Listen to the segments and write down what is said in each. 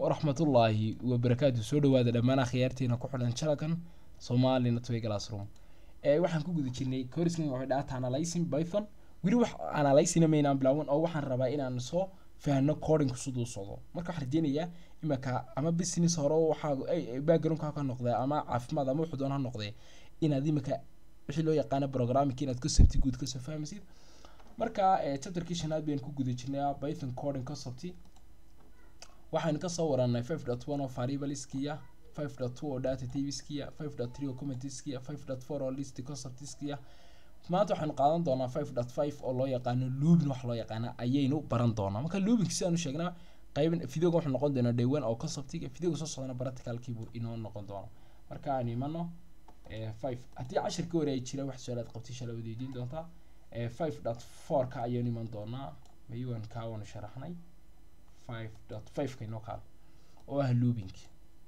waraxmatullaahi wabarakaatu soo dhawaada dhammaan akhyaartiina ku xidhan channelkan somali netway classroom ee waxaan ku guda jirnay coursekan waxay data analyzing python weli wax analyzing maynaan bilaawan oo waxaan rabaa inaan soo fahno codingku siduu socdo marka waxaan rajeynayaa imaka ama business hore waxaa backgroundka ka noqdee ama caafimaad ama wuxuu doon ha noqdee inaad imika wixii loo yaqaano programming inaad concept guud kasoo fahmaysid marka chapterkii shanaad bayaan ku guda jirnay python coding concept waxaynu kasoo waranay five dot one oo variableskiya five dot two oo data typeskiya five dot three oo commenteskiya five dot four oo list conceptskiya maanta waxaynu qaadan doonaa five dot five oo loo yaqaano loopin wax loo yaqaana ayaynu baran doonaa marka loopinka sidaanu sheegnaa qaybin videoga wuxuu noqon doonaa day one oo conceptiga videoga soo socdana practicalkiibuu inoo noqon doona marka aan imano five haddii cashirka hore ay jira wax su-aalaad qabtay shalay wada weydiin doontaa five dot four ka ayaynu iman doonaa mayuan kaa waanu sharaxnay five dot five ka inoo kaal oo ah loopinki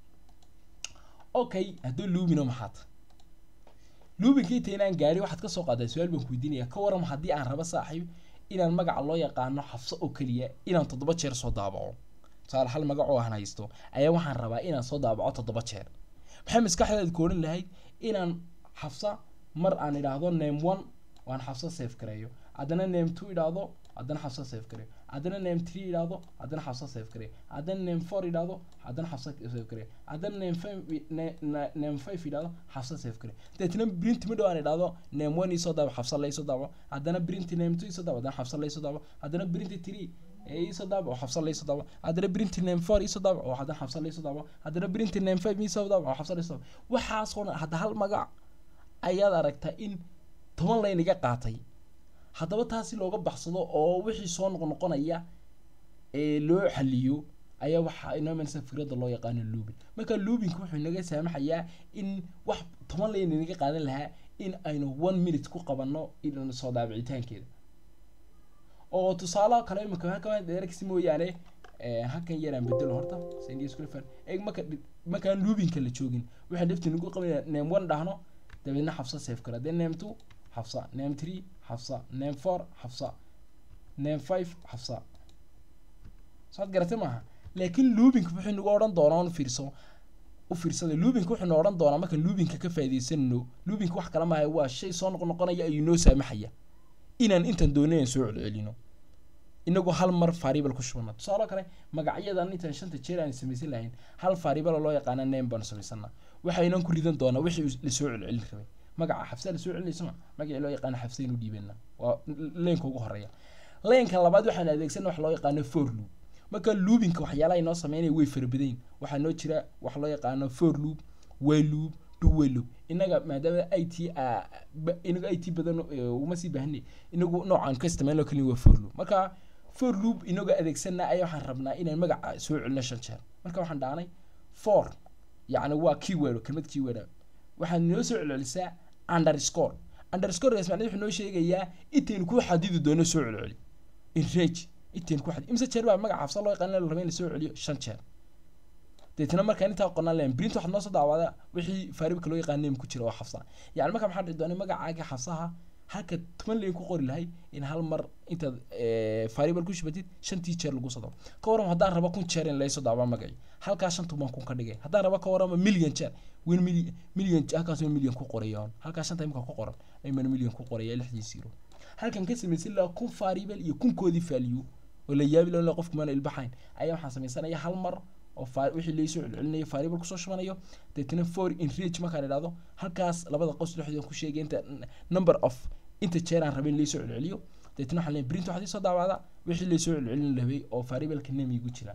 okay hadduu loopino maxaad loopinka inta inaan gaari waxaad kasoo qaadaa su-aal baan ku weydiinaya ka waran haddii aan rabo saaxiib inaan magaca loo yaqaano xabso oo keliya inaan toddoba jeer soo daabaco tusaale hal magac oo aan haysto ayaa waxaan rabaa inaan soo daabaco toddoba jeer maxay maskaxdeed ku odhan lahayd inaan xabsa mar aan idhaahdo name one waan xabso safe gareeyo haddana name two idhaahdo haddana xabso safe gareeyo haddana name three idhaahdo haddana xabso safe gareeyo haddana name four idhaahdo haddana xabso safe gareeyo haddana name five name five idhaahdo xabso safe gareeyo deetna print midhow aan idhaahdo name one isoo daabo xabso la isoo daabo haddana print name two isoo daabo haddana xabso la isoo daabo haddana print three isoo daabo oo xabso la isoo daabo haddana print name four isoo daabo oo haddana xabso la isoo daabo haddana print name five isoo daabo oo xabso la isoo daabo waxaasoo dhan hadda hal magac ayaad aragtaa in toban layn iga qaatay haddaba taasi looga baxsado oo wixii soo noqnoqonaya ee loo xaliyo ayaa waxaa inoo imanaysa fikradda loo yaqaano loopin marka loopinka wuxuu inaga saamaxayaa in wax toban layn inaga qaadan lahaa in aynu one minute ku qabanno in soo daabicitaankeeda oo tusaale kale imika halka dheeragsi mooyaane halkan yaraan bedelo horta sandiskulfan eeg marka markaan loopinka la joogin waxaan dhafti nagu qabanaya name one dhahno dabeedna xabsa safe kale then name two xabsa name three xabsa name four xabsa name five xabsa saad garatay maaha laakiin loopinka wuxuu nagu odhan doonaa un fiirso u fiirsada loopinka wuxuu noo odhan doonaa markaan loopinka ka faaidaysanno loopinka wax kala maaha waa shay soo noqnoqonaya ayuu noo saamaxaya inaan intaan doonay aan soo celcelino inagoo hal mar variable ku shubana tusaale kale magacyadan intaan shanta jeer aan samaysan lahayn hal variable loo yaqaana name baan samaysana waxaynan ku ridan doonaa wixii lasoo celcelin rabay magaca xabsa lasoo celinaysama magacii loo yaqaano xabsa inuu dhiibana waa leenka ugu horeeya leenka labaad waxaan adeegsana wax loo yaqaano for loop marka loopinka waxyaalaha inoo sameynaya way farabadayn waxaa noo jira wax loo yaqaano for loop way loop do way loop inaga maadaama i t inagu i t badan uma sii baahnay inagu noocaan ka isticmaalno kaliya waa for loop marka for loop inaga adeegsana ayaa waxaan rabnaa inaan magaca soo celino shan jeer marka waxaan dhahnay for yacni waa keyword kelmad keyword waxaad noo soo celcelisaa underscore underscore macnaheedu wuxuu noo sheegayaa intaynu ku xadidi doono soo celceli enrage intaynu ku xadid imse jeer baa magaca xabsa loo yaqaan la raba in la soo celiyo shan jeer deetna markaan intaa qonaan lahayn print waxaad noo soo daawada wixii faaribka loo yaqaan name ku jira oo xabsa yacni marka maxaa dhici doona magacaaga xabsaha halka toban layn ku qori lahay in hal mar intaad variable ku shubatid shantii jeer lagu soo daabo ka waran haddaan rabo kun jeer in laysoo daabaa magacii halkaas shan tuban kun ka dhigay haddaan rabo ka warama million jeer wen million million halkaas waa million ku qorayoon halkaas shanta imika ku qoran ayman million ku qoraya lixdii zero halkan ka samaysan lahaa kun variable iyo kunkoodii value oo la yaabi lahaa qofku maana ilbaxayn ayaa waxaan samaysanaya hal mar oo wixii laysoo celcelinayo variable kusoo shubanayo deetna for in rage markaan idhahdo halkaas labada qos dhexdooda ku sheegay inta number of inta jeer aan rabay in laysoo celceliyo deetna waxaan leeyahay print waxaad isoo daawacdaa wixii laysoo celcelin rabay oo variableka name igu jira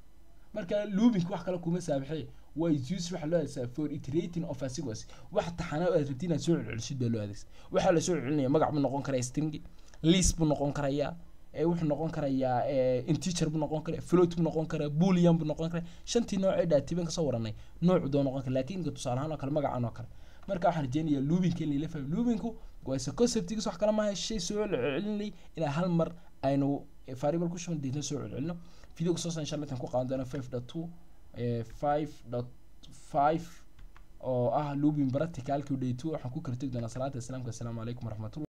marka loopinka wax kale kuma saabaxee waa use waxa loo adeegsaa for iterating of a sequence wax taxana aad rabtid inaad soo celcelisid baa loo adeegsa waxaa lasoo celcelinaya magac buu noqon karaa string list buu noqon karayaa wuxuu noqon karayaa inteacher buu noqon karaa float buu noqon karaa boolean buu noqon karaa shantii nooc ee dhaatiban kasoo waranay noocu doo noqon kara laakiin tusaale ahaan oo kale magacan oo kale marka waxaan rajeynayaa loopinka in lala fahmo loopinku waa se conceptigiis wax kala maaha shay soo celcelinay ilaa hal mar aynu variable ku shuban deedna soo celcelino videoga soo insha allah intaan ku qaadan doona five dot two five dot five oo ah looping practicalkii day two waxaan ku kala tegi doonaa salaada islaamka assalaamu calaykum waraxmatullah